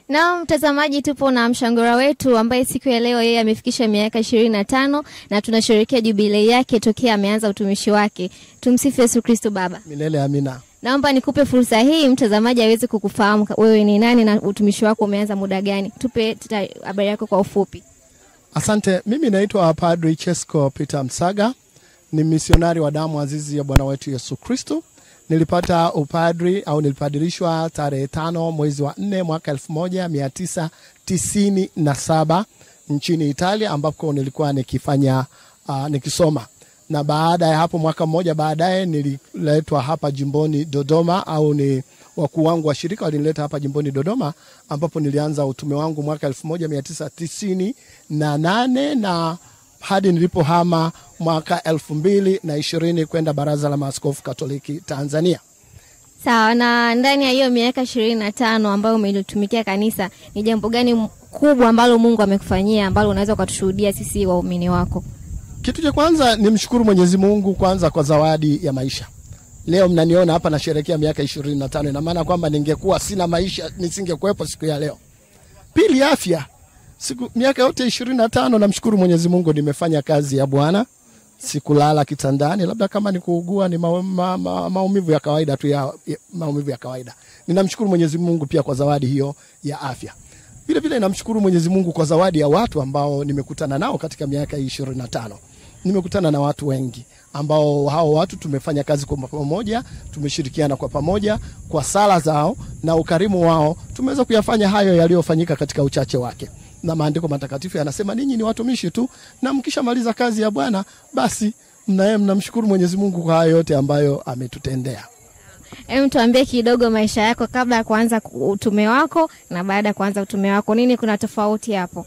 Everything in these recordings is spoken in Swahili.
Na mtazamaji, tupo na mshangora wetu ambaye siku ya leo yeye amefikisha miaka ishirini na tano na tunasherehekea jubilei yake tokea ameanza utumishi wake. Tumsifu Yesu Kristo. Baba, Milele amina. naomba nikupe fursa hii mtazamaji aweze kukufahamu wewe ni nani na utumishi wako umeanza muda gani. Tupe tata- habari yako kwa ufupi. Asante. Mimi naitwa Padri Chesco Peter Msaga, ni misionari wa damu azizi ya Bwana wetu Yesu Kristo. Nilipata upadri au nilipadirishwa tarehe tano mwezi wa nne mwaka elfu moja mia tisa tisini na saba nchini Italia ambako nilikuwa nikifanya uh, nikisoma na baada ya hapo mwaka mmoja baadaye nililetwa hapa jimboni Dodoma au ni wakuu wangu wa shirika walinileta hapa jimboni Dodoma ambapo nilianza utume wangu mwaka elfu moja mia tisa tisini na nane na hadi nilipohama mwaka elfu mbili na ishirini kwenda Baraza la Maaskofu Katoliki Tanzania. Sawa, na ndani ya hiyo miaka ishirini na tano ambayo umelitumikia kanisa, ni jambo gani m- kubwa ambalo Mungu amekufanyia ambalo unaweza ukatushuhudia sisi waumini wako? Kitu cha kwanza ni mshukuru Mwenyezi Mungu kwanza kwa zawadi ya maisha. Leo mnaniona hapa nasherehekea miaka ishirini na tano. Ina maana kwamba ningekuwa sina maisha nisingekuwepo siku ya leo. Pili, afya. Siku miaka yote ishirini na tano namshukuru Mwenyezi Mungu nimefanya kazi ya Bwana. Sikulala kitandani, labda kama ni kuugua ni ma, ma, ma, maumivu ya kawaida tu ya, ya maumivu ya kawaida. Ninamshukuru Mwenyezi Mungu pia kwa zawadi hiyo ya afya. Vile vile namshukuru Mwenyezi Mungu kwa zawadi ya watu ambao nimekutana nao katika miaka hii ishirini na tano. Nimekutana na watu wengi ambao hao watu tumefanya kazi kwa pamoja, tumeshirikiana kwa pamoja, kwa sala zao na ukarimu wao tumeweza kuyafanya hayo yaliyofanyika katika uchache wake. Na maandiko matakatifu yanasema ninyi ni watumishi tu, na mkishamaliza kazi ya Bwana basi mnaye mnamshukuru Mwenyezi Mungu kwa hayo yote ambayo ametutendea. Hem, tuambie kidogo maisha yako kabla ya kuanza ku- utume wako na baada ya kuanza utume wako, nini kuna tofauti hapo?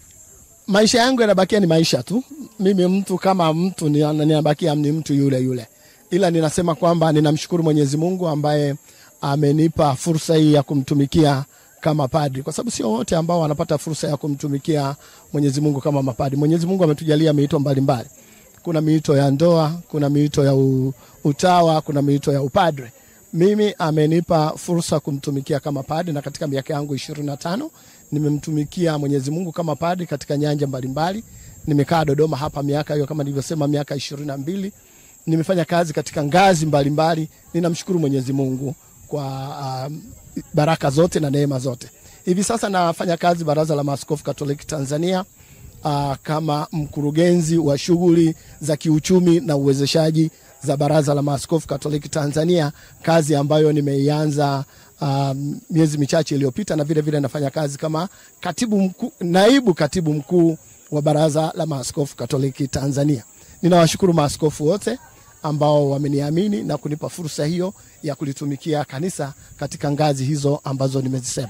maisha yangu yanabakia ni maisha tu. Mimi mtu kama mtu ni- ninabakia ni mtu yule yule, ila ninasema kwamba ninamshukuru Mwenyezi Mungu ambaye amenipa fursa hii ya kumtumikia kama padri, kwa sababu sio wote ambao wanapata fursa ya kumtumikia Mwenyezi Mungu kama mapadri. Mwenyezi Mungu ametujalia miito mbalimbali. Kuna miito ya ndoa, kuna miito ya u, utawa, kuna miito ya upadre. Mimi amenipa fursa kumtumikia kama padri, na katika miaka yangu ishirini na tano nimemtumikia Mwenyezi Mungu kama padri katika nyanja mbalimbali. Nimekaa Dodoma hapa miaka hiyo kama nilivyosema, miaka ishirini na mbili. Nimefanya kazi katika ngazi mbalimbali. Ninamshukuru Mwenyezi Mungu kwa um, baraka zote na neema zote. Hivi sasa nafanya kazi Baraza la Maaskofu Katoliki Tanzania uh, kama mkurugenzi wa shughuli za kiuchumi na uwezeshaji za Baraza la Maaskofu Katoliki Tanzania, kazi ambayo nimeianza um, miezi michache iliyopita, na vile vile nafanya kazi kama katibu mkuu, naibu katibu mkuu wa Baraza la Maaskofu Katoliki Tanzania. Ninawashukuru maaskofu wote ambao wameniamini na kunipa fursa hiyo ya kulitumikia kanisa katika ngazi hizo ambazo nimezisema.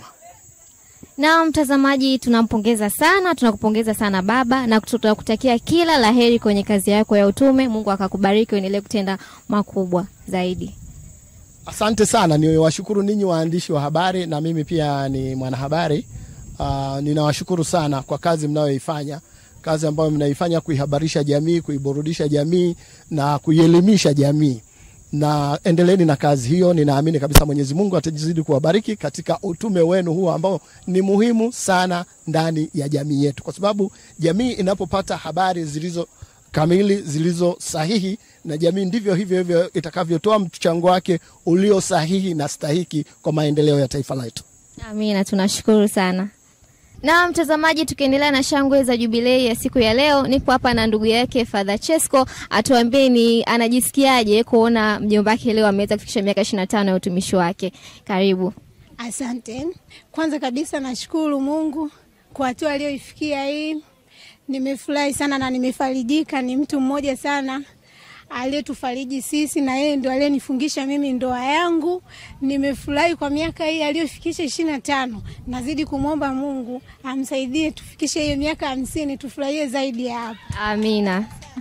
Na mtazamaji, tunampongeza sana, tunakupongeza sana baba, na tunakutakia kila laheri kwenye kazi yako ya utume. Mungu akakubariki uendelee kutenda makubwa zaidi. Asante sana, niwashukuru ninyi waandishi wa habari, na mimi pia ni mwanahabari. Uh, ninawashukuru sana kwa kazi mnayoifanya, kazi ambayo mnaifanya kuihabarisha jamii, kuiburudisha jamii na kuielimisha jamii, na endeleeni na kazi hiyo. Ninaamini kabisa Mwenyezi Mungu atazidi kuwabariki katika utume wenu huo ambao ni muhimu sana ndani ya jamii yetu, kwa sababu jamii inapopata habari zilizo kamili zilizo sahihi na jamii ndivyo hivyo hivyo itakavyotoa mchango wake ulio sahihi na stahiki kwa maendeleo ya taifa letu. Amina, tunashukuru sana. Na mtazamaji, tukiendelea na shangwe za jubilei ya siku ya leo, nipo hapa na ndugu yake Father Chesco atuambie ni anajisikiaje kuona mjomba wake leo ameweza kufikisha miaka ishirini na tano ya utumishi wake. Karibu. Asante. Kwanza kabisa nashukuru Mungu kwa hatua aliyoifikia hii. Nimefurahi sana na nimefarijika. Ni mtu mmoja sana aliyetufariji sisi, na yeye ndo aliyenifungisha mimi ndoa yangu. Nimefurahi kwa miaka hii aliyofikisha ishirini na tano. Nazidi kumwomba Mungu amsaidie tufikishe hiyo miaka hamsini, tufurahie zaidi ya hapo. Amina.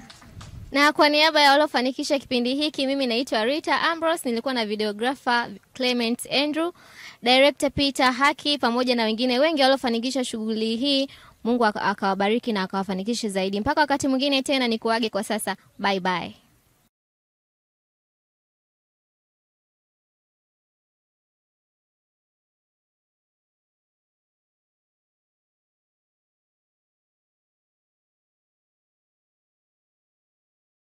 Na kwa niaba ya waliofanikisha kipindi hiki, mimi naitwa Rita Ambrose, nilikuwa na videographer Clement Andrew, director Peter Haki, pamoja na wengine wengi waliofanikisha shughuli hii. Mungu aka- akawabariki na akawafanikishe zaidi. Mpaka wakati mwingine tena, nikuage kwa sasa, bye bye.